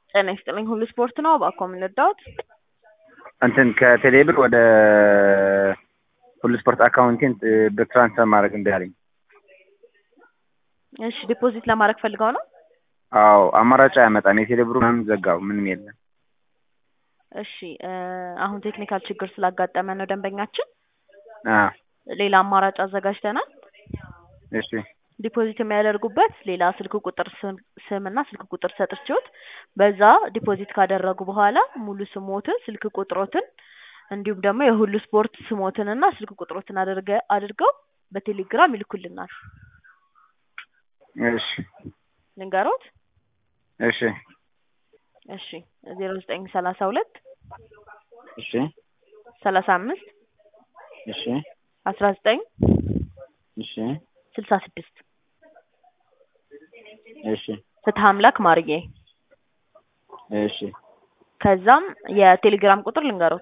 ጤና ይስጥልኝ ሁሉ ስፖርት ነው። እባክዎ ምን ልርዳዎት? እንትን ከቴሌብር ወደ ሁሉ ስፖርት አካውንቴን ብር ትራንስፈር ማድረግ እምቢ አለኝ። እሺ ዲፖዚት ለማድረግ ፈልገው ነው? አዎ አማራጭ አያመጣም። የቴሌብሩ ምናምን ዘጋው፣ ምንም የለም። እሺ እ አሁን ቴክኒካል ችግር ስላጋጠመ ነው ደንበኛችን አ ሌላ አማራጭ አዘጋጅተናል። እሺ ዲፖዚት የሚያደርጉበት ሌላ ስልክ ቁጥር ስም ስምና ስልክ ቁጥር ሰጥቼዎት በዛ ዲፖዚት ካደረጉ በኋላ ሙሉ ስሞትን ስልክ ቁጥሮትን እንዲሁም ደግሞ የሁሉ ስፖርት ስሞትንና ስልክ ቁጥሮትን አድርገ አድርገው በቴሌግራም ይልኩልናል። እሺ ልንገሮት? እሺ እሺ ዜሮ ዘጠኝ ሰላሳ ሁለት እሺ ሰላሳ አምስት እሺ አስራ ዘጠኝ እሺ ስልሳ ስድስት እሺ ፍትሀ አምላክ ማርዬ። እሺ ከዛም የቴሌግራም ቁጥር ልንገሮት?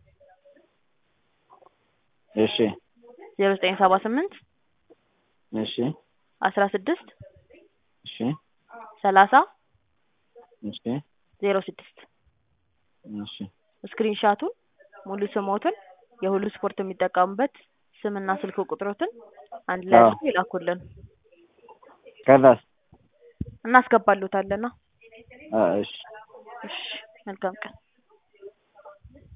እሺ ዜሮ ዘጠኝ ሰባ ስምንት እሺ አስራ ስድስት እሺ ሰላሳ እሺ ዜሮ ስድስት እሺ ስክሪን ሻቱን ሙሉ ስሞትን የሁሉ ስፖርት የሚጠቀሙበት ስምና ስልክ ቁጥሮትን አንድ ላይ አዎ። አድርገው ይላኩልን ከዛስ? እናስገባልዎታለና። አ እሺ እሺ መልካም ቀን።